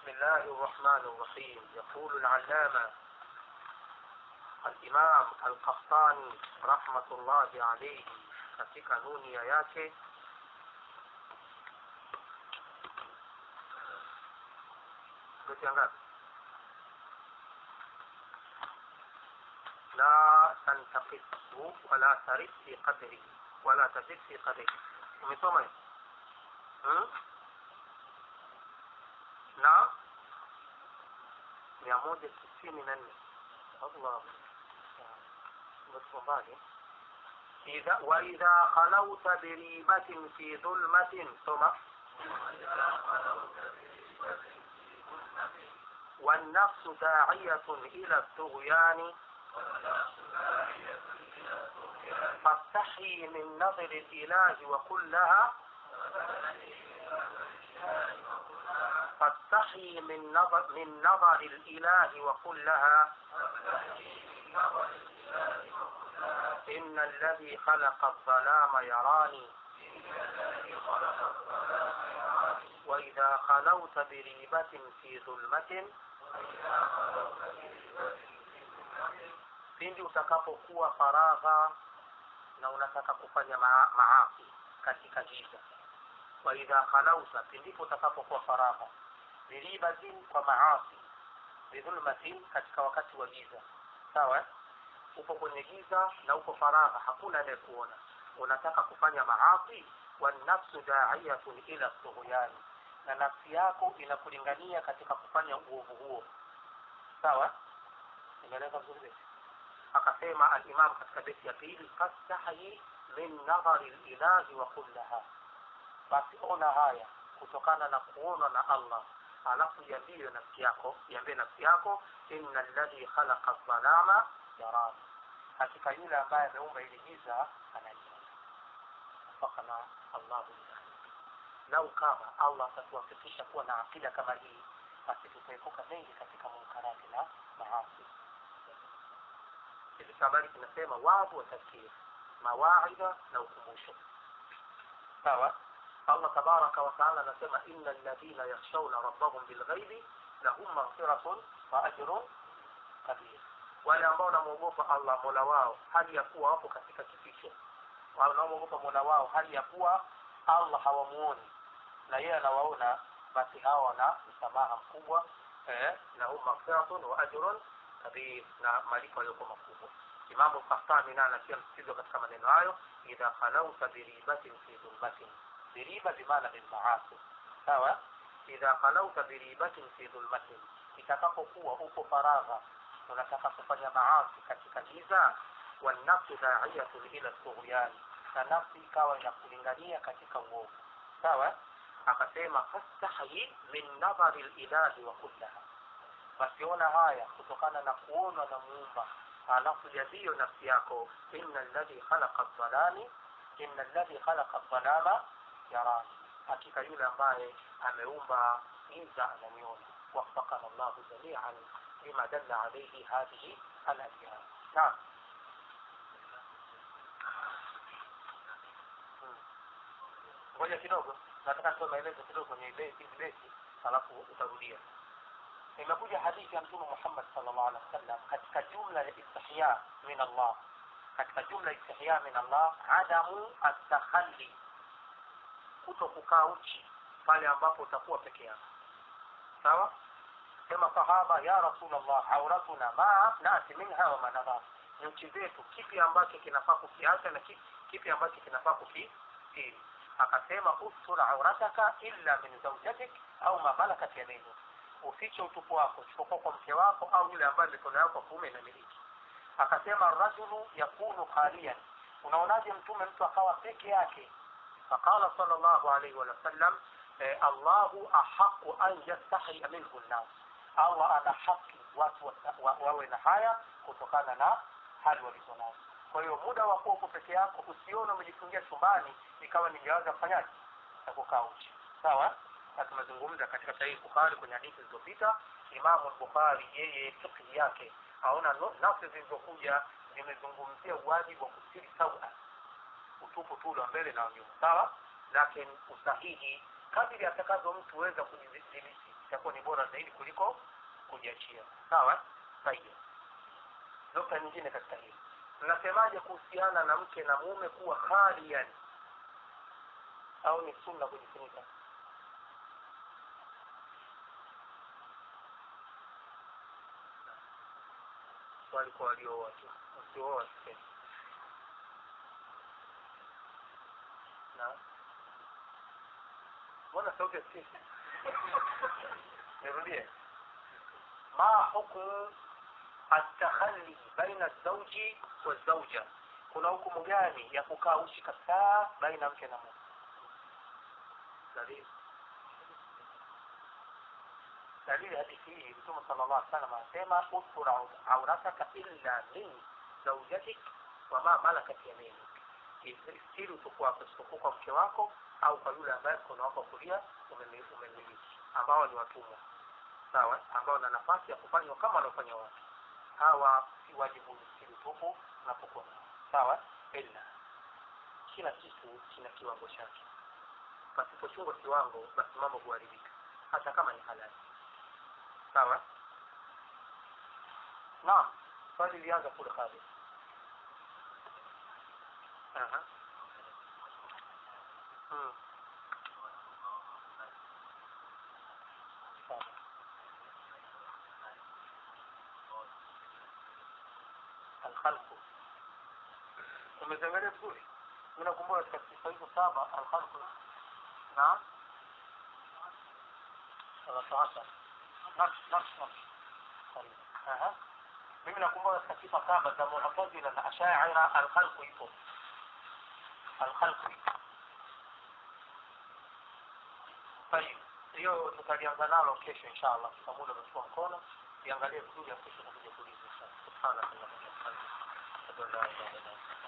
بسم الله الرحمن الرحيم يقول العلامة الإمام القحطاني رحمة الله عليه katika nunia yake beti ngapi la tantaqisu wala tarid fi qadri wala tazid fi qadri umesoma hiyo hmm? na mia moja sitini na nne allah mbali إذا وإذا خلوت بريبة في ظلمة ثم والنفس داعية إلى الطغيان فاستحي من نظر الإله وقل لها فاستحي من نظر من نظر الإله وقل لها إن الذي خلق الظلام يراني وإذا خلوت بريبة في ظلمة pindi utakapokuwa faragha na unataka kufanya maa- maasi katika giza wa idha khalauta pindipo utakapokuwa faragha biribatin kwa maasi bidhulmatin katika wakati wa giza sawa eh? upo kwenye giza na uko faragha hakuna anayekuona unataka kufanya maasi wanafsu daiyatun ila tughyani na nafsi yako inakulingania katika kufanya uovu huo sawa imeeleza vizuri beti akasema alimam katika beti ya pili fastahi min nadhari lilahi wa qul laha basi ona haya kutokana na kuonwa na allah alafu iambie nafsi yako iambie nafsi yako inna alladhi khalaqa dhalama yarani hakika yule ambaye ameumba ili giza ananiona fakana allahu lau kama allah atatuwafikisha kuwa na akida kama hii basi tutaepuka mengi katika munkarati na maasi hivi habari kinasema watu watakiri mawaidha na ukumbusho sawa allah tabaraka wataala anasema ina alladhina yakhshawna rabbahum bilghaibi lahum maghfiratun wa ajrun kabir wale ambao wanamwogopa allah mola wao hali ya kuwa wapo katika kificho wanaomwogopa mola wao hali ya kuwa allah hawamuoni na yeye anawaona basi hawa wana msamaha mkubwa eh, na hum maghfiratun wa ajrun kabir na malipo yaliyokuwa makubwa imamu kahtani naye anatia msitizo katika maneno hayo idha khalauta biribatin fi dhulmatin biriba bimaana bilmaasi sawa idha khalauta biribatin fi dhulmatin itakapokuwa uko faragha unataka kufanya maasi katika giza wanafsu daiyatun ila tughyani na nafsi ikawa inakulingania katika uovu sawa akasema fastahi min nadhari lilahi wa kullaha basiona haya kutokana na kuonwa na muumba alafu jadhiyo nafsi yako inna alladhi khalaqa dhalami inna alladhi khalaqa dhalama yarani hakika yule ambaye ameumba giza ananiona وفقنا الله جميعا لما دل عليه هذه الأشياء نعم ngoja kidogo nataka nitoe maelezo kidogo kwenye beti beti alafu utarudia imekuja hadithi ya mtume muhammad sallallahu alaihi wasallam katika jumla ya istihya min allah katika jumla ya istihya min allah adamu atakhalli kuto kukaa uchi pale ambapo utakuwa peke yako sawa sema sahaba ya rasulllah auratuna ma nati minha wa manadhar ni nchi zetu kipi ambacho kinafaa kukiacha na kipi, kipi ambacho kinafaa kukistiri akasema ustur aurataka illa min zaujatik au ma malakat yaminu ufiche utupu wako isipokuwa kwa mke wako au yule ambaye mikono yako kuume inamiliki akasema rajulu yakunu khalian unaonaje mtume mtu akawa peke yake faqala sallallahu alaihi wasallam eh, allahu ahaqu an yastahia minhu nnas allah ana haki watu wa- wa- wawe na haya kutokana na hali walizonazo kwa hiyo muda wa kuwa uko peke yako usione umejifungia chumbani ikawa ni jawazi ya kufanyaje ya kukaa uchi sawa na tumezungumza katika sahihi bukhari kwenye hadithi zilizopita imamu bukhari yeye fikhi yake aona no- nafsi zilizokuja zimezungumzia uwajibu wa kustiri sawa utupu tu ule wa mbele na wa nyuma sawa lakini usahihi kadiri atakavyo mtu weza kujidhibiti itakuwa ni bora zaidi kuliko kujiachia sawa sahihi nukta nyingine katika hili mnasemaje kuhusiana na mke na mume kuwa khalian au ni sunna kujifunika swali kwa waliooa tu wasiooa sisemi na mbona sauti yasikiki nirudie ma hukmu التخلي بين الزوج والزوجة kuna hukumu gani ya kukaa uchi kabisa baina mke na mume dalili dalili hadithi hii mtume sala llah salam anasema ustur aurataka illa min zaujatik wama malakat yaminik istiri utuku wako isipokuwa kwa mke wako au kwa yule ambaye mkono wako wa kulia umemiliki ambao ni watumwa sawa ambao na nafasi ya kufanywa kama wanaofanya watu hawa si wajibu istiri tupu unapokuwa sawa ila kila kitu kina kiwango chake pasipochungwa kiwango basi mambo huharibika hata kama ni halali sawa naam swali lilianza kule kale Aha. Mm. Sawa. alkhalqu umeziangalia vizuri mi nakumbuka katika sifa hizo saba alkhalqu naam sawasawa nafsi nafsi nafsi Aha. mimi nakumbuka katika sifa saba za mu'tazila na ashaira alkhalqu ipo alkhalqu ipo طيب hiyo tutalianza nalo kesho inshallah kwa muda umechukua mkono iangalie vizuri ya kesho na kuja kuuliza subhanallah wa bihamdihi ashhadu an la ilaha illa anta